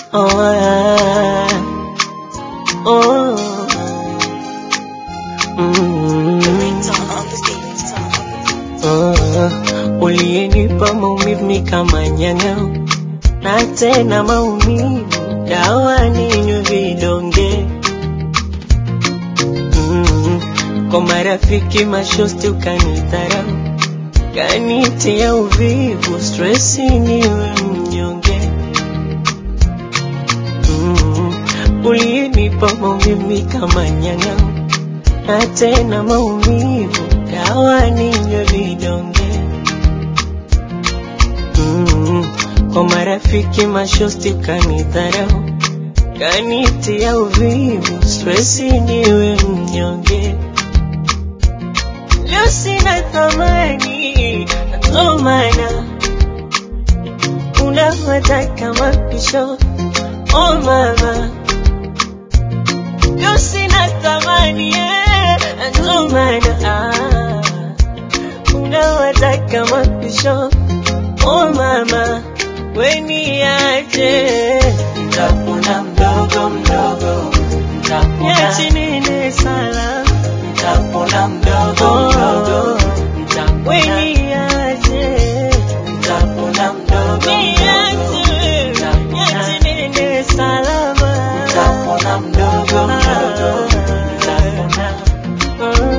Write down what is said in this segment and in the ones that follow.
Oh, yeah. Oh. Mm. Oh. Uliyenipa maumivu kama nyang'au na tena maumivu dawa ninywe vidonge mm. Kwa marafiki mashosti ukanidharau kanitia uvivu stresi niwe mnyonge mm. Uliyenipa maumivu kama nyang'au na tena maumivu dawa ninywe vidonge mm. Kwa marafiki mashosti kanidharau kanitia uvivu stresi niwe mnyonge leo sina thamani ndo maana unawataka mapisho oh mama leo sina thamani eh, ndo maana ah, unawataka mapisho oh mama weniaje Nitapona mdogo mdogo, nitapona, niache nene sala nitapona mdogo mdogo, nitapona, weniaje nitapona mdogo mdogo, niache niache nene salama nitapona mdogo mdogo, nitapona.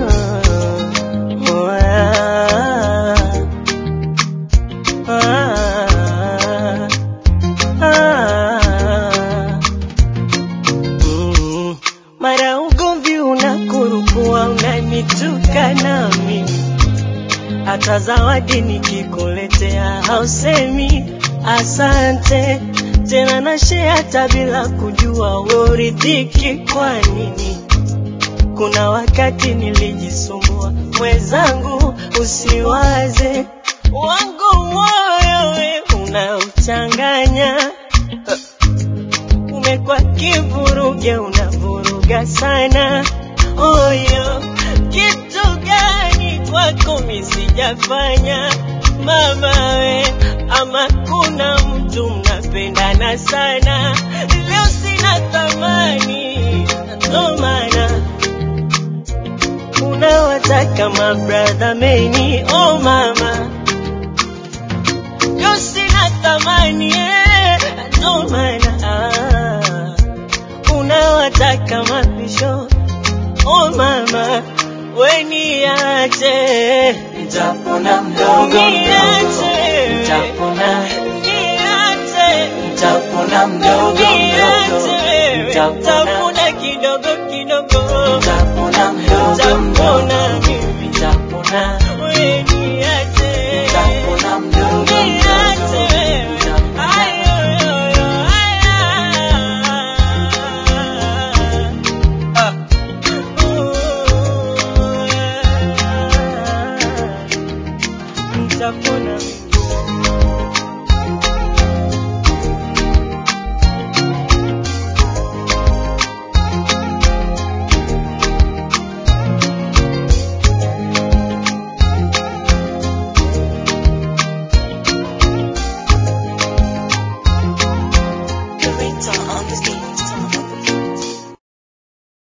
Mara ugomvi unakurukua, unanituka na mimi, hata zawadi nikikuletea hausemi asante tena, nashe hata bila kujua weridhiki kwa nini. Kuna wakati nilijisumbua, mwenzangu, usiwaze wangu moyo we unauchanganya umekuwa kivuruge, unavuruga sana oyo. Kitu gani kwako mi sijafanya mama we, ama kuna mtu mnapendana sana, leo sina thamani, ndo maana unawataka mabradha meni oh mama leo sina thamani eh, ndo maana ah, unawataka mapisho oh mama weniache Nitapona mdogo mdogo, niache nitapona, niache nitapona mdogo